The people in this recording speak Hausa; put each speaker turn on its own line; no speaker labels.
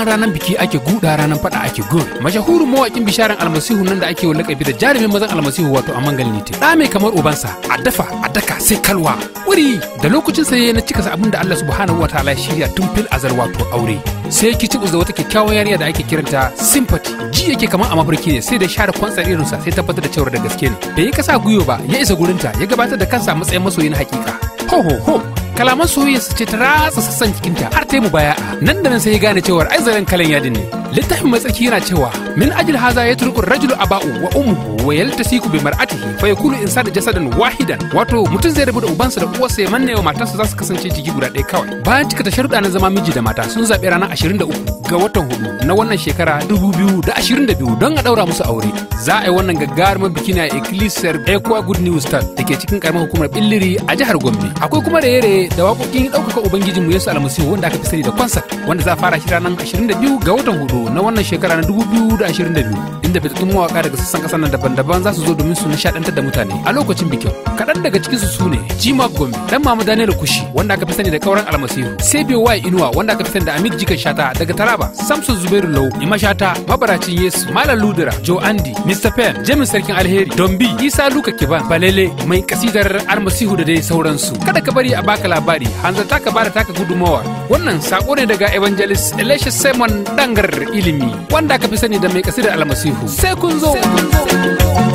amma ranar biki ake guda ranar fada ake gur mashahurin mawakin bisharan almasihu nan da ake wa lakabi da jarumin mazan almasihu wato amangal nite da mai kamar ubansa a dafa a daka sai kalwa wuri da lokacin sa na cika abin da Allah subhanahu wa ta'ala ya shirya tun fil azal wato aure sai ki da wata kyakkyawan yarinya da ake kiranta sympathy ji yake kamar a mafarki ne sai da share kwantsar irinsa sai tabbatar da cewa da gaske ne bai yi kasa gwiwa ba ya isa gurinta ya gabatar da kansa a matsayin masoyi na hakika ho ho ho kalaman soyayyarsa ce ta ratsa sassan jikinta har ta yi mubaya'a nan da nan sai ya gane cewar ai zaren kalan yadin ne littafin matsaki yana cewa min ajil haza ya turku rajulu aba'u wa ummuhu wa yaltasiku bi mar'atihi fa yakunu insanu jasadan wahidan wato mutum zai rabu da ubansa da uwarsa ya manne wa matarsa za su kasance jiki guda ɗaya kawai bayan cika ta sharuɗa na zama miji da mata sun zaɓi ranar 23 ga watan hudu na wannan shekara 2022 don a ɗaura musu aure za a yi wannan gagarumar biki na ecclesiar equa good news star da ke cikin karamar hukumar billiri a jihar gombe akwai kuma raye-raye da waƙoƙin ɗaukaka ubangijinmu yesu almasihu wanda aka fi sani da concert wanda za a fara shi ranar 22 ga watan hudu na wannan shekara na 2022 inda fitattun mawaka daga sassan kasar nan daban-daban za su zo domin su nishadantar da mutane a lokacin bikin kaɗan daga cikin su sune jima gombe dan mama daniel kushi wanda aka fi sani da kauran almasihu sebio wai inuwa wanda aka fi sani da amir jikan shata daga taraba samson zubairu lau ima shata mabaracin yesu malam ludura joe andy mr pen james sarkin alheri dombi isa luka kiban balele mai kasidar almasihu da dai sauransu kada ka bari a baka labari hanzarta ka bada taka gudumawa wannan sako ne daga evangelist elisha simon dangar ilimi wanda aka fi sani da mai kasidar almasihu sai kun zo